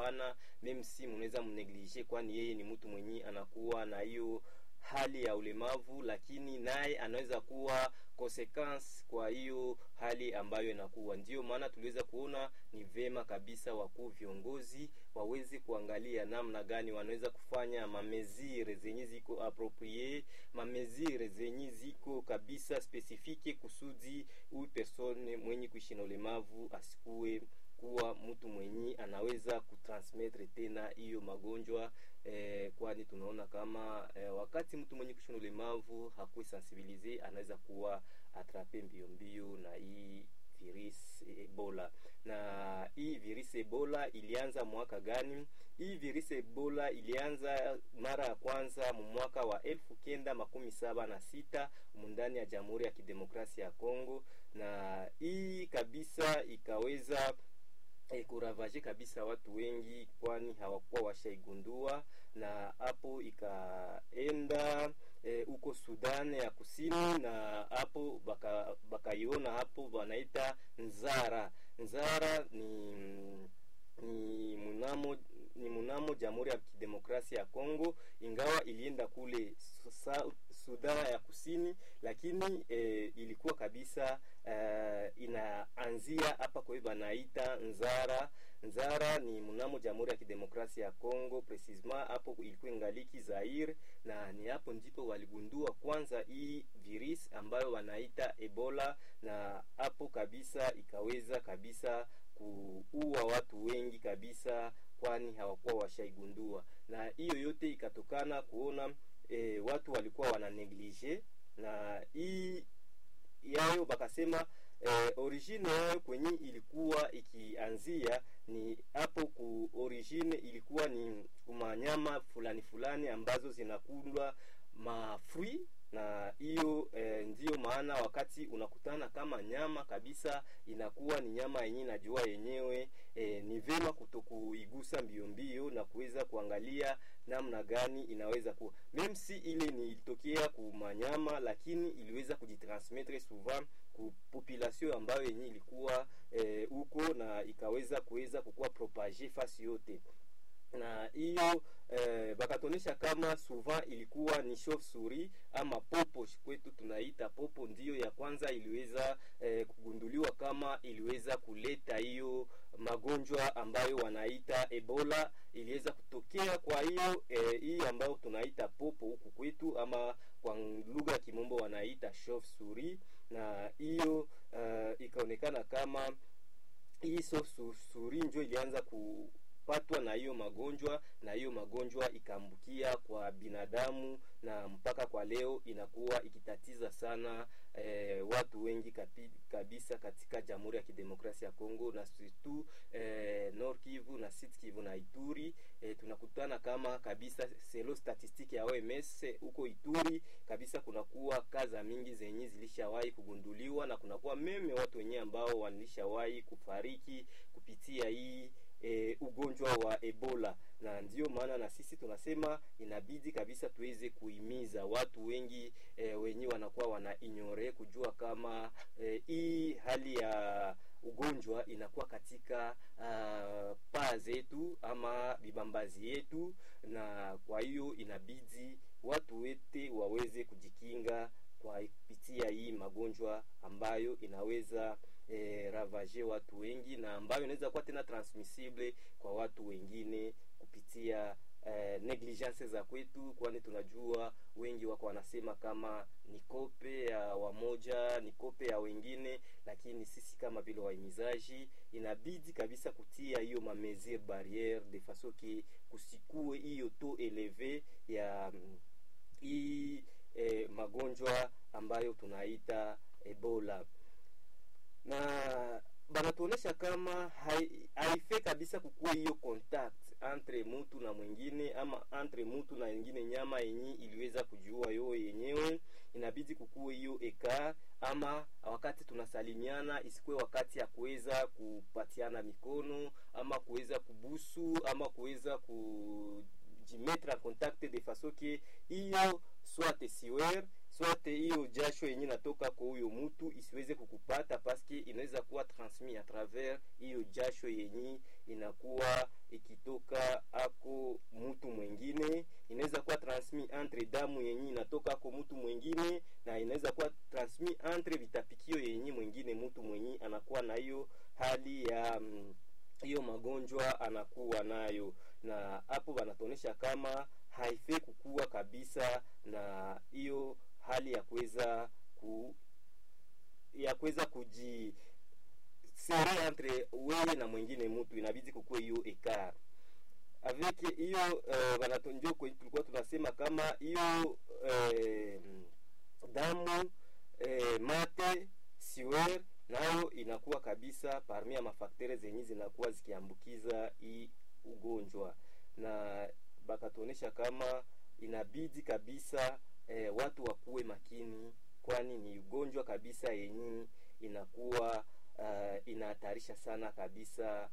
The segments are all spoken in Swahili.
hapana, meme si mnaweza mneglige, kwani yeye ni mtu mwenye anakuwa na hiyo hali ya ulemavu, lakini naye anaweza kuwa consequence kwa hiyo hali ambayo inakuwa. Ndiyo maana tuliweza kuona ni vema kabisa wakuu viongozi waweze kuangalia namna gani wanaweza kufanya mamezire zenye ziko approprié, mamezire zenye ziko kabisa spesifike, kusudi huyu persone mwenye kuishi na ulemavu asikuwe kuwa mtu mwenye anaweza kutransmettre tena hiyo magonjwa eh, kwani tunaona kama eh, wakati mtu mwenye kuishi na ulemavu hakuwa sensibilize anaweza kuwa atrape mbio mbio na hii virus Ebola. Na hii virus Ebola ilianza mwaka gani? Hii virus Ebola ilianza mara ya kwanza mwaka wa elfu kenda makumi saba na sita mundani ya Jamhuri ya Kidemokrasia ya Kongo, na hii kabisa ikaweza E, kuravaje kabisa watu wengi, kwani hawakuwa washaigundua, na hapo ikaenda huko e, Sudan ya Kusini, na hapo bakaiona baka hapo wanaita nzara. Nzara ni ni mnamo ni mnamo Jamhuri ya Kidemokrasia ya Kongo, ingawa ilienda kule Sudan ya Kusini, lakini e, ilikuwa kabisa e, inaanzia hapa kwa hivyo wanaita nzara. Nzara ni mnamo Jamhuri ya Kidemokrasia ya Kongo, precisement hapo ilikuwa ingaliki Zaire, na ni hapo ndipo waligundua kwanza hii virus ambayo wanaita Ebola, na hapo kabisa ikaweza kabisa kuua watu wengi kabisa, kwani hawakuwa washaigundua, na hiyo yote ikatokana kuona e, watu walikuwa wana neglige na hii yayo bakasema e, origine yayo kwenye ilikuwa ikianzia ni hapo ku origine ilikuwa ni kumanyama fulani fulani ambazo zinakundwa mafrui na hiyo e, ndiyo maana wakati unakutana kama nyama kabisa inakuwa ni nyama yenyewe najua yenyewe e, ni vema kutokuigusa mbio mbio na kuweza kuangalia namna gani inaweza kuwa meme si ile ni ilitokea kumanyama, lakini iliweza kujitransmettre souvent ku population ambayo yenyewe ilikuwa huko e, na ikaweza kuweza kukuwa propage fasi yote na hiyo eh, bakatonesha kama souvent ilikuwa ni chauve souris ama popo kwetu tunaita popo, ndiyo ya kwanza iliweza eh, kugunduliwa kama iliweza kuleta hiyo magonjwa ambayo wanaita Ebola, iliweza kutokea. Kwa hiyo eh, hii ambayo tunaita popo huku kwetu ama kwa lugha ya kimombo wanaita chauve souris, na hiyo uh, ikaonekana kama hii chauve souris ndio ilianza ku patwa na hiyo magonjwa na hiyo magonjwa ikaambukia kwa binadamu, na mpaka kwa leo inakuwa ikitatiza sana eh, watu wengi kapi, kabisa katika Jamhuri ya Kidemokrasia ya Kongo na surtout eh, Nord Kivu na Sud Kivu na Ituri. Eh, tunakutana kama kabisa selo statistiki ya OMS huko Ituri kabisa, kunakuwa kaza mingi zenye zilishawahi kugunduliwa na kunakuwa meme watu wenyewe ambao walishawahi kufariki kupitia hii E, ugonjwa wa Ebola, na ndiyo maana na sisi tunasema inabidi kabisa tuweze kuhimiza watu wengi e, wenyewe wanakuwa wana ignore kujua kama hii e, hali ya ugonjwa inakuwa katika uh, paa zetu ama vibambazi yetu, na kwa hiyo inabidi watu wote waweze kujikinga kwa kupitia hii magonjwa ambayo inaweza eh, ravage watu wengi na ambayo inaweza kuwa tena transmissible kwa watu wengine kupitia eh, negligence za kwetu, kwani tunajua wengi wako wanasema kama ni kope ya wamoja, ni kope ya wengine, lakini sisi kama vile wahimizaji inabidi kabisa kutia hiyo ma mesure barriere de façon que kusikue hiyo taux eleve ya hii eh, magonjwa ambayo tunaita Ebola na banatuonesha kama haife kabisa kukuwa hiyo contact entre mutu na mwingine ama entre mutu na wengine nyama yenye iliweza kujua yo yenyewe, inabidi kukuwe hiyo eka ama wakati tunasalimiana isikuwe wakati ya kuweza kupatiana mikono ama kuweza kubusu ama kuweza ku jimetre en contact de façon que hiyo soit siwer swate hiyo jasho yenye natoka kwa huyo mtu isiweze kukupata paske inaweza kuwa transmis a travers hiyo jasho yenye inakuwa ikitoka ako mtu mwingine inaweza kuwa transmis entre damu yenye inatoka ako mtu mwingine na inaweza kuwa transmis entre vitapikio yenye mwingine mtu mwenye anakuwa na hiyo hali ya mm, hiyo magonjwa anakuwa nayo na hapo wanatuonyesha kama haifai kukua kabisa na hiyo hali ya kuweza ku ya kuweza kuji sere entre wewe na mwingine mtu inabidi kukue hiyo ekar avec hiyo uh, wanatonjo tulikuwa tunasema kama hiyo eh, damu eh, mate siwer nayo inakuwa kabisa parmi ya mafaktere zenye zinakuwa zikiambukiza hii ugonjwa na bakatuonyesha kama inabidi kabisa eh, watu wakuwe makini kwani ni ugonjwa kabisa yenye inakuwa uh, inahatarisha sana kabisa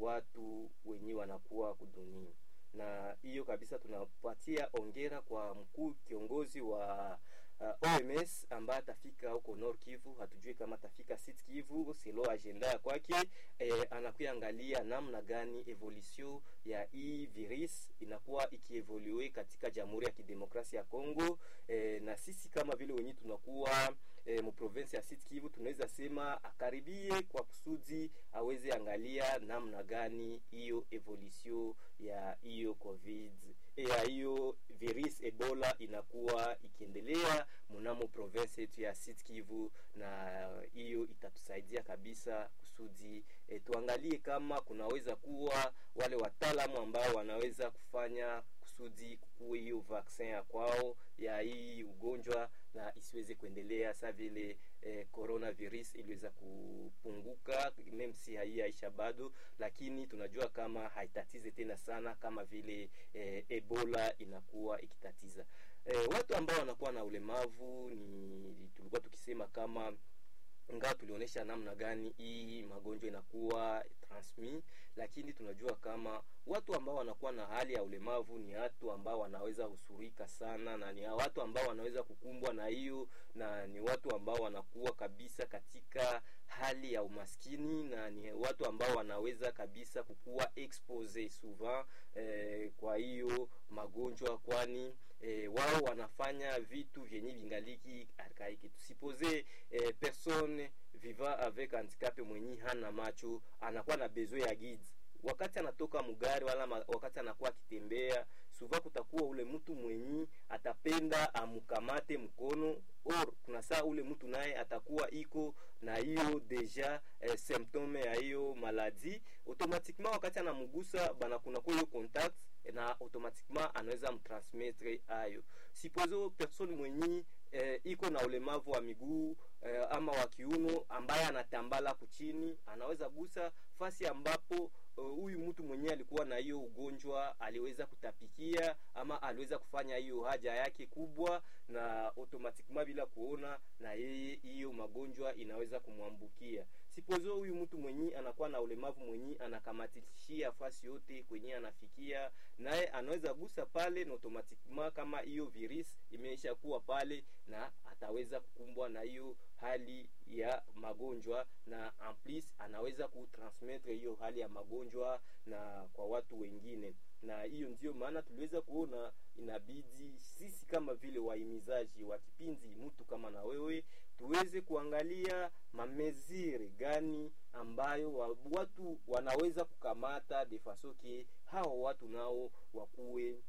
watu wenye wanakuwa kudunia na hiyo kabisa tunapatia ongera kwa mkuu kiongozi wa uh, OMS ambaye atafika huko Nord Kivu, hatujui kama atafika Sud Kivu, silo agenda ya kwake. Eh, anakuangalia namna gani evolution ya hii virus inakuwa ikievolue katika Jamhuri ya Kidemokrasia ya Kongo. Eh, na sisi kama vile wenyewe tunakuwa eh, mprovinsi ya Sud Kivu, tunaweza sema akaribie kwa kusudi aweze angalia namna gani hiyo evolution ya hiyo covid ya hiyo virus Ebola inakuwa ikiendelea mnamo province yetu ya Sud Kivu, na hiyo itatusaidia kabisa kusudi e, tuangalie kama kunaweza kuwa wale wataalamu ambao wanaweza kufanya kusudi kukuwe hiyo vaccin ya kwao ya hii ugonjwa na isiweze kuendelea sa vile eh, coronavirus iliweza kupunguka meme si haiyaisha bado, lakini tunajua kama haitatize tena sana kama vile eh, Ebola inakuwa ikitatiza eh, watu ambao wanakuwa na ulemavu. Ni tulikuwa tukisema kama ingawa tulionyesha namna gani hii magonjwa inakuwa transmis, lakini tunajua kama watu ambao wanakuwa na hali ya ulemavu ni watu ambao wanaweza husurika sana, na ni watu ambao wanaweza kukumbwa na hiyo, na ni watu ambao wanakuwa kabisa katika hali ya umaskini, na ni watu ambao wanaweza kabisa kukuwa expose souvent eh, kwa hiyo magonjwa, kwani eh, wao wanafanya vitu vyenye vingaliki arkaiki. Tusipoze eh, personne vivant avec handicap mwenye hana macho anakuwa na besoin ya guide wakati anatoka mugari wala ma, wakati anakuwa akitembea suva, kutakuwa ule mtu mwenyi atapenda amukamate mkono or kuna saa ule mtu naye atakuwa iko na hiyo deja eh, symptome ya hiyo maladi automatiquement, wakati anamugusa bana kunakuwa hiyo contact na automatiquement anaweza mtransmettre ayo sipozo person mwenyi eh, iko na ulemavu wa miguu eh, ama wa kiuno ambaye anatambala kuchini anaweza gusa fasi ambapo huyu uh, mtu mwenyewe alikuwa na hiyo ugonjwa aliweza kutapikia ama aliweza kufanya hiyo haja yake kubwa, na automatiquement bila kuona, na yeye hiyo magonjwa inaweza kumwambukia. Sipozo huyu mtu mwenye anakuwa na ulemavu mwenye anakamatishia fasi yote kwenye anafikia, naye anaweza gusa pale, na automatiquement kama hiyo virus imeisha kuwa pale, na ataweza kukumbwa na hiyo hali ya magonjwa, na en plus anaweza kutransmettre hiyo hali ya magonjwa na kwa watu wengine, na hiyo ndio maana tuliweza kuona inabidi sisi kama vile wahimizaji wa kipindi mtu kama na wewe tuweze kuangalia mamezire gani ambayo wa, watu wanaweza kukamata defasoke hao watu nao wakuwe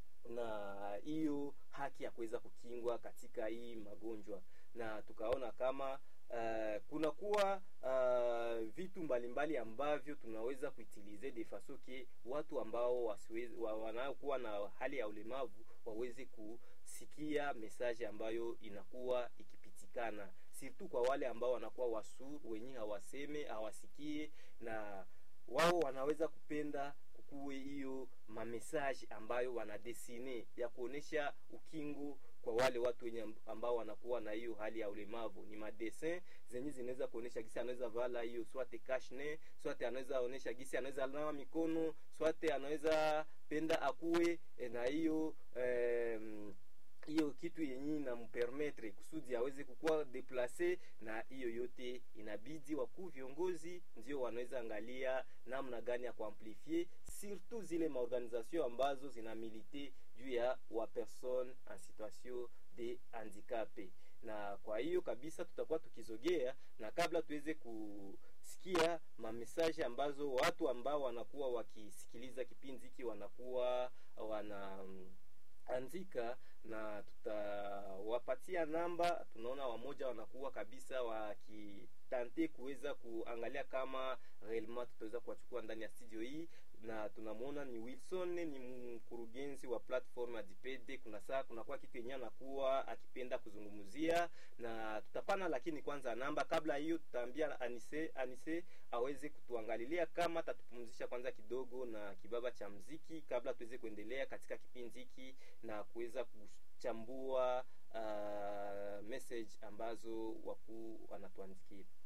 na hiyo haki ya kuweza kukingwa katika hii magonjwa, na tukaona kama uh, kunakuwa uh, vitu mbalimbali ambavyo tunaweza kuitilize de faso ke watu ambao wasiwezi wa, wanaokuwa na hali ya ulemavu waweze kusikia mesaje ambayo inakuwa ikipitikana, surtout kwa wale ambao wanakuwa wasu wenye hawaseme hawasikie, na wao wanaweza kupenda kuwe hiyo mamesaje ambayo wanadesine ya kuonesha ukingo kwa wale watu wenye ambao wanakuwa na hiyo hali ya ulemavu. Ni madesin zenye zinaweza kuonesha gisi anaweza vala hiyo swate kashne, swate anaweza onesha gisi anaweza nawa mikono, swate anaweza penda akuwe na hiyo eh, hiyo kitu yenye inampermetre kusudi aweze kukuwa deplace, na hiyo yote inabidi wakuu viongozi ndio wanaweza angalia namna gani ya kuamplifie surtout zile maorganisation ambazo zina milite juu ya wa personne en situation de handicape. Na kwa hiyo kabisa tutakuwa tukizogea, na kabla tuweze kusikia mamesaje ambazo watu ambao wanakuwa wakisikiliza kipindi hiki wanakuwa wana andika na tutawapatia namba. Tunaona wamoja wanakuwa kabisa wakitante kuweza kuangalia kama realement tutaweza kuwachukua ndani ya studio hii, na tunamwona ni Wilson, ni mkurugenzi wa platform ya Dipede. Kuna saa kunakuwa kitu yenyewe anakuwa akipenda kuzungumzia na tutapana, lakini kwanza namba. Kabla hiyo, tutaambia Anise Anise aweze kutuangalilia kama tatupumzisha kwanza kidogo na kibaba cha mziki, kabla tuweze kuendelea katika kipindi hiki na kuweza kuchambua uh, message ambazo wakuu wanatuandikia.